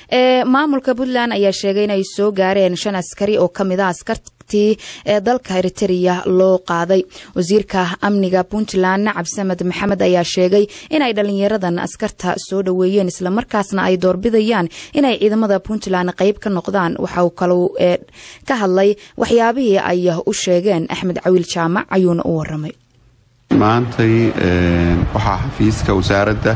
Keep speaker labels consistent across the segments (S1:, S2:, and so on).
S1: maamulka puntland ayaa sheegay inay soo gaareen shan askari oo kamid a askartii ee dalka eritereya loo qaaday wasiirka amniga puntland cabdisamed maxamed ayaa sheegay inay dhalinyaradan askarta soo dhoweeyeen islamarkaasna ay doorbidayaan inay ciidamada puntland qeyb ka noqdaan waxa uu kalau ka hadlay waxyaabihii ay u sheegeen axmed cawiil jaamac ayuuna u waramay
S2: maantay waxaa xafiiska wasaaradda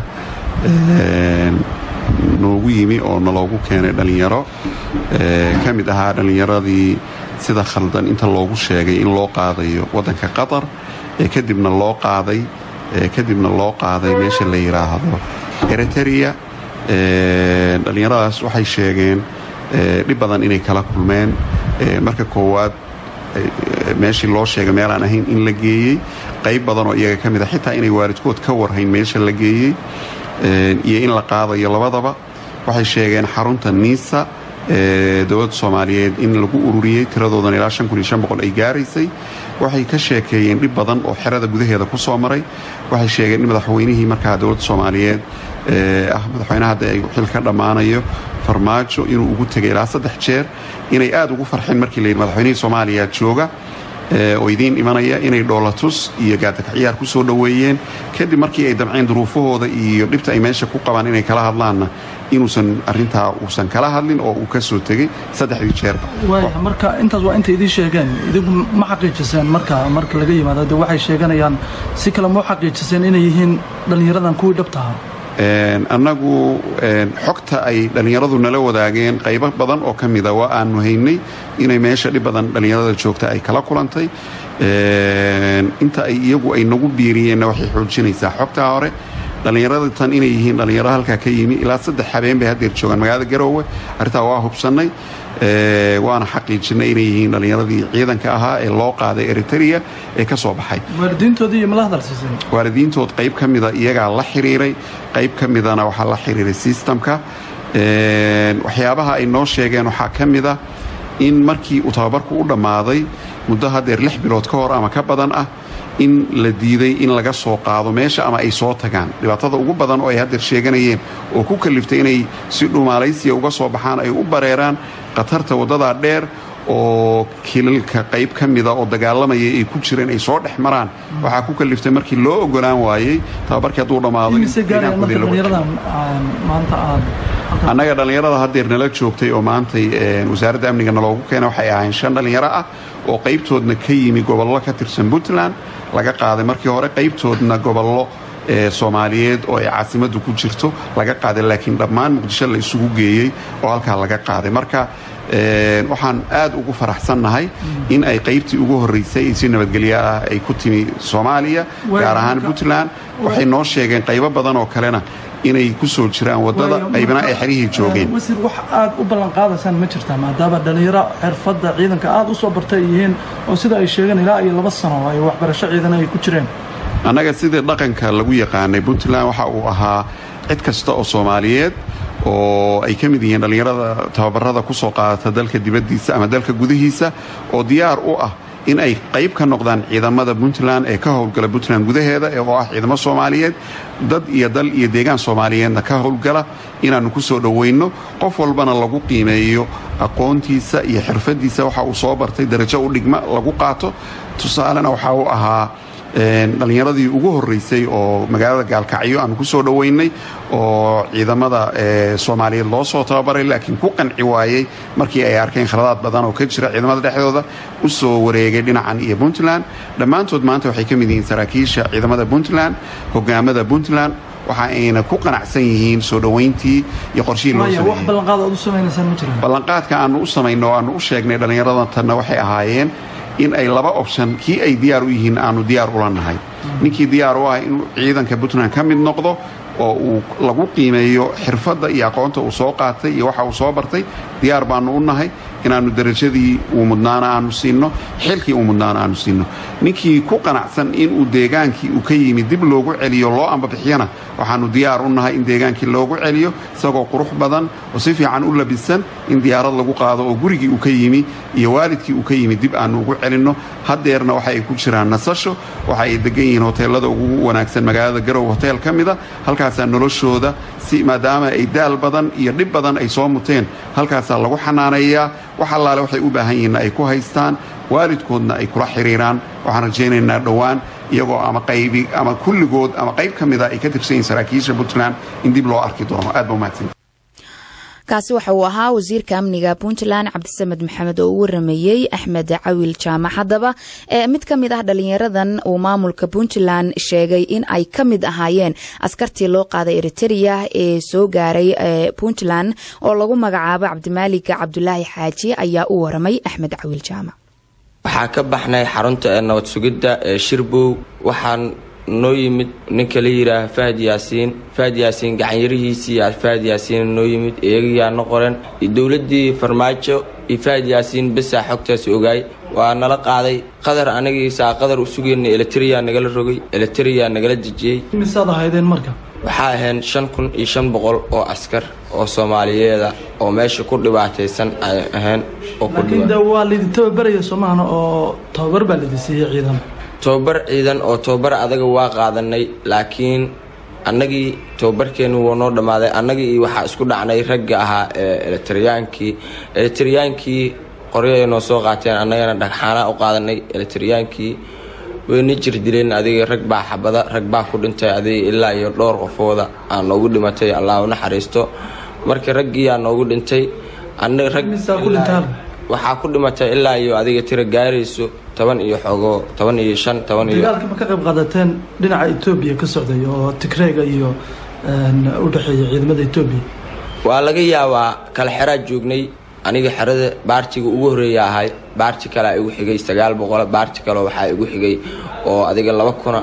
S2: noogu yimi oo naloogu keenay dhallinyaro ka mid ahaa dhallinyaradii sida khaldan inta loogu sheegay in loo qaadayo waddanka qatar ee kadibna loo qaaday kadibna loo qaaday meesha la yidhaahdo eritereya dhallinyaradaas waxay sheegeen dhib badan inay kala kulmeen marka koowaad meeshii loo sheegay meelaan ahayn in la geeyey qayb badan oo iyaga ka mid a xitaa inay waalidkood ka warhayn meesha la geeyey iyo in la qaadayo labadaba waxay sheegeen xarunta niisa dowladda soomaaliyeed in lagu ururiyey tiradoodan ilaa ay gaaraysay waxay ka sheekeeyeen dhib badan oo xerada gudaheeda ku soo maray waxay sheegeen in madaxweynihii markaa dowladda soomaaliyeed ah madaxweynaha hadda ay xil ka dhammaanayo farmaajo inuu ugu tegay ilaa saddex jeer inay aad ugu farxeen markii layidhi madaxweynihii soomaaliya jooga oo idiin imanaya inay dhoolatus iyo gaadakaciyaar ku soo dhoweeyeen kadib markii ay damceen duruufahooda iyo dhibta ay meesha ku qabaan inay kala hadlaanna inuusan arintaa uusan kala hadlin oo uu ka soo tegey saddexdii jeerba
S3: marka intaas waa intay idiin sheegeen idigu ma xaqiijiseen marka marka laga yimaado de waxay sheeganayaan si kale ma u xaqiijiseen inay yihiin dhallinyaradan kuwii dhabtaha
S2: annagu xogta ay dhallinyaradu nala wadaageen qaybo badan oo ka mida waa aanu haynay inay meesha dhib badan dhallinyarada joogta ay kala kulantay inta ay iyagu ay nagu biiriyeenna waxay xoojinaysaa xogtaa hore dhallinyarada tan inay yihiin dhallinyaro halkaa ka yimi ilaa saddex habeen bay haddeer joogaan magaalada garoowe arrintaa waa hubsannay waana xaqiijinay inay yihiin dhallinyaradii ciidanka ahaa ee loo qaaday eritereya ee ka soo baxay
S3: waalidiintoodii mala hadalsiiseen
S2: waalidiintood qayb ka mida iyagaa la xiriiray qayb ka midana waxaa la xiriiray sistamka waxyaabaha ay noo sheegeen waxaa ka mida in markii uu tababarku u dhammaaday muddo haddeer lix bilood ka hor ama ka badan ah in la diiday in laga soo qaado meesha ama ay soo tagaan dhibaatada ugu badan oo ay haddeer sheeganayeen oo ku kaliftay inay si dhumaalaysiya uga soo baxaan ay u bareeraan khatarta waddadaa dheer oo kilalka qayb ka mida oo dagaalamaya ay ku jireen ay soo dhex maraan waxaa ku kaliftay markii loo ogolaan waayey tababarkii hadduu dhammaado annaga dhallinyarada haddeer nala joogtay oo maantay wasaaradda amniga naloogu keena waxay ahayn shan dhallinyaro ah oo qaybtoodna ka yimi gobollo ka tirsan puntland laga qaaday markii hore qaybtoodna gobollo soomaaliyeed oo ay caasimaddu ku jirto laga qaaday laakiin dhammaan muqdisho la isugu geeyey oo halkaa laga qaaday marka waxaan aad ugu faraxsannahay in ay qaybtii ugu horraysay si nabadgelyo ah ay ku timi soomaaliya gaar ahaan puntland waxay noo sheegeen qaybo badan oo kalena inay ku soo jiraan waddada qaybna ay xerihii joogeen
S3: wasiir wax aad u ballanqaadaysaan ma jirtaa maadaama dhallinyaro xirfadda ciidanka aad u soo bartay yihiin oo sida ay sheegeen ilaa iyo laba sano ay waxbarasho ciidana ay ku jireen
S2: annaga sidii dhaqanka lagu yaqaanay puntland waxa uu ahaa cid kasta oo soomaaliyeed oo ay ka mid yihiin dhallinyarada tababarada ku soo qaadata dalka dibaddiisa ama dalka gudihiisa oo diyaar u ah in ay qayb ka noqdaan ciidamada puntland ee ka howlgala puntland gudaheeda oo ah ciidamo soomaaliyeed dad iyo dal iyo deegaan soomaaliyeedna ka howlgala inaannu ku soo dhoweynno qof walbana lagu qiimeeyo aqoontiisa iyo xirfaddiisa waxa uu soo bartay darajo u dhigma lagu qaato tusaalena waxa uu ahaa dhallinyaradii ugu horraysay oo magaalada gaalkacyo aanu ku soo dhoweynay oo ciidamada soomaaliyeed loo soo tababaray laakiin ku qanci waayey markii ay arkeen khaladaad badan oo ka jira ciidamada dhexdooda u soo wareegay dhinacan iyo puntland dhammaantood maanta waxay ka mid yihiin saraakiisha ciidamada puntland hogaamada puntland waxa ayna ku qanacsan yihiin soo dhoweyntii iyo qorshihii loo sameeyeyballanqaadka aanu u samayno o aanu u sheegnay dhallinyarada tanna waxay ahaayeen in ay laba option kii ay diyaar u yihiin aanu diyaar ula nahay ninkii diyaar u ah inuu ciidanka puntland ka mid noqdo oo uu lagu qiimeeyo xirfadda iyo aqoonta uu soo qaatay iyo waxa uu soo bartay diyaar baanu u nahay inaannu darajadii uu mudnaana aanu siinno xilkii uu mudnaana aanu siinno ninkii ku qanacsan inuu deegaankii uu ka yimi dib loogu celiyo loo ambabixiyana waxaannu diyaar u nahay in deegaankii loogu celiyo isagoo qurux badan oo si fiican u labisan in diyaarad lagu qaado oo gurigii uu ka yimi iyo waalidkii uu ka yimi dib aannu ugu celinno haddeerna waxa ay ku jiraan nasasho waxa ay degan yihiin hoteellada ugu wanaagsan magaalada garow hotel ka mida halka halkaasaa noloshooda si maadaama ay daal badan iyo dhib badan ay soo muteen halkaasaa lagu xanaaneeyaa wax allaale waxay u baahan yihiinna ay ku haystaan waalidkoodna ay kula xiriiraan waxaan rajaynaynaa dhowaan iyagoo ama qaybi ama kulligood ama qayb ka mida ay ka tirsan yihin saraakiisha puntland in dib loo arki doono aad ba umahadsan
S1: kaasi waxa uu ahaa wasiirka amniga puntland cabdisamed maxamed oo u waramayey axmed cawil jaamac haddaba mid ka mid ah dhalinyaradan uu maamulka puntland sheegay in ay ka mid ahaayeen askartii loo qaaday eritereya ee soo gaaray puntland oo lagu magacaabo cabdimaalig cabdulaahi xaaji ayaa u waramay axmed cawil jaamac
S4: waxaa ka baxnay xarunta ee nabad sugidda ee shirbow waxaan noo yimid ninka la yidhaaha fahad yaasiin fahad yaasiin gacanyarihiisii fahad yaasiin noo yimid iyagiyaa no qoren dowladdii farmaajo iyo fahad yaasiin besaa xogtaas ogaay waa nala qaaday qadar anagiisaa qadar u sugayna eletriya nagala rogay eletriya nagala dejiyey
S3: misaad ahaydeen marka
S4: waxaa ahayn shan kun iyo shan boqol oo askar oo soomaaliyeeda oo meesha ku dhibaataysan ay ahayn oo
S3: laakiin de waa laydin tababaraya soomahana oo tababar baa laydin siiyey ciidan
S4: tobabar ciidan oo tobabar adaga waa qaadanay laakiin annagii tobabarkeennu wuu noo dhammaaday annagii iyo waxaa isku dhacnay ragga ahaa ee eletriyaankii eletriyaankii qoryaay noo soo qaateen annagana dhagxaanaa u qaadanay eletriyaankii wayna jir dileen adiga rag baa xabada rag baa ku dhintay adiga ilaa iyo dhowr qofooda aa noogu dhimatay allah u naxariisto marka raggii aa noogu dhintay waxaa ku dhimatay ilaa iyo adiga tira gaarayso toban iyo xoogo toban iyo shan toban iyo
S3: dagaalka ma ka qayb qaadateen dhinaca etoobiya ka socday oo tigreega iyo u dhexeeya ciidamada etoobiya
S4: waa laga yaabaa kala xeraa joognay aniga xerada baartiga ugu horeeya ahay baarti kalea igu xigay sagaal boqol baarti kale waxaa igu xigay oo adiga laba kuna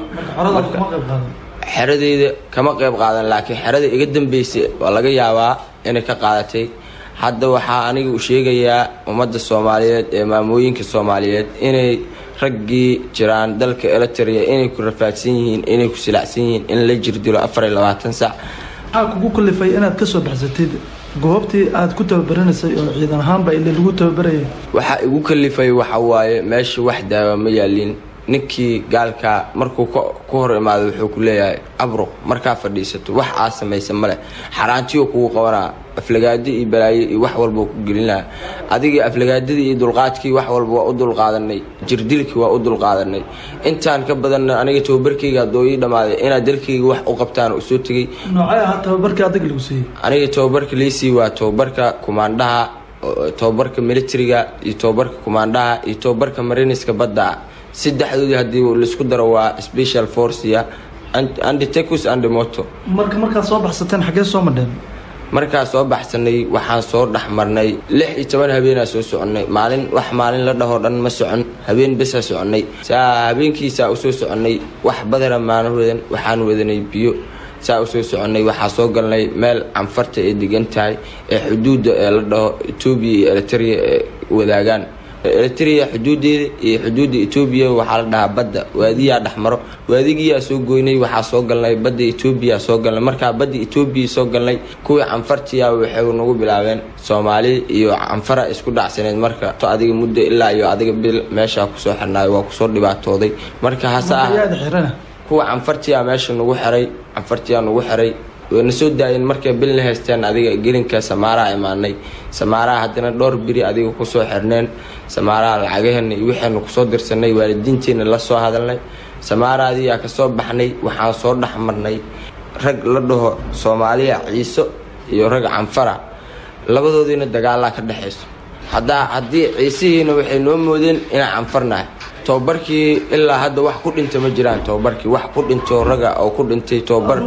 S4: xeradeyda kama qayb qaadan laakiin xerada iga dambeysay waa laga yaabaa inay ka qaadatay hadda waxaa aniga u sheegayaa ummadda soomaaliyeed ee maamooyinka soomaaliyeed inay raggii jiraan dalka eliteria inay ku rafaadsan yihiin inay ku silacsan yihiin in la jirdilo afar iyo labaatan sac
S3: maxaa kugu kalifay inaad ka soo baxsatid goobtii aad ku tababaraneysay oo ciidan ahaanba ile lagu tababarayay
S4: waxaa igu kalifay waxa waaye meesha wax daawa ma yaalin ninkii gaalkaa markuu ku hor imaado wuxuu ku leeyahay abruq markaa fadhiisato wax aa samaysa maleh xaaraantiyo kugu qabanaa aflagaadi iyo balaayo iyo wax walba ku gelinaha adigii aflagaadadii iyo dulqaadkii wax walba waa u dulqaadanay jirdilkii waa u dulqaadanay intaan ka badanna aniga tababarkayga adoo ii dhammaaday inaad dalkayga wax u qabtaan u soo tegay
S3: noocay ahaa tababarkii adag lagu siiyey
S4: aniga tababarka liisii waa tababarka kumaandhaha tababarka militariga iyo tababarka kumaandhaha iyo tababarka mariniska badda saddexdoodii haddii laisku daro waa special forcia anditecus andimoto
S3: marka markaad soo baxsateen xaggee soo madheen
S4: markaa soo baxsanay waxaan soo dhex marnay lix iyo toban habeenaa soo soconnay maalin wax maalin la dhahoo dhan ma socon habeen besaa soconnay saa habeenkiisaa usoo soconnay wax badana maana wadan waxaan wadanay biyo saa usoo soconnay waxaa soo galnay meel canfarta ay degan tahay ee xuduudda ee la dhaho etoobiya iyo eliteria ee wadaagaan eliteria xuduudeeda iyo xuduudda etoobiya waxaa la dhahaa badda waadiyaa dhexmaro waadigiyaa soo goynay waxaa soo galnay badda etoobiya soo galnay markaa badda etoobiya soo galnay kuwii canfartiya waxay nagu bilaabeen soomaali iyo canfara isku dhacsaneed marka to adiga muddo ilaa iyo adiga bil meeshaa kusoo xirnaayo waa kusoo dhibaatooday marka hase ah kuwa canfartiyaa meesha nagu xiray canfartiyaa nagu xiray wayna soo daayeen markay bilna haysteen adiga gelinka samaaraha imaanay samaaraha haddana dhowr biri adiga kusoo xirneen samaaraha lacagaheena iyo waxaynu kusoo dirsanay waalidiinteena la soo hadalnay samaaraadiyaa kasoo baxnay waxaan soo dhex marnay rag la dhaho soomaaliya ciiso iyo rag canfara labadoodiina dagaalaa ka dhexayso haddaa haddii ciisihiina waxay noo moodeen inaan canfarnahay tobabarkii ilaa hadda wax ku dhinta ma jiraan tobabarkii wax ku dhinto raga oo ku dhintay tobabar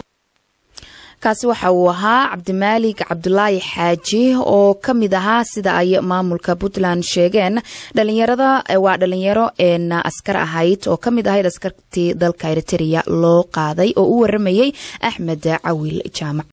S1: kaasi waxa uu ahaa cabdimaalig cabdulaahi xaaji oo ka mid ahaa sida ay maamulka puntland sheegeen dhalinyarada waa dhalinyaro een askar ahayd oo ka mid ahayd askartii dalka eritereya loo qaaday oo u waramayey axmed cawil jaamac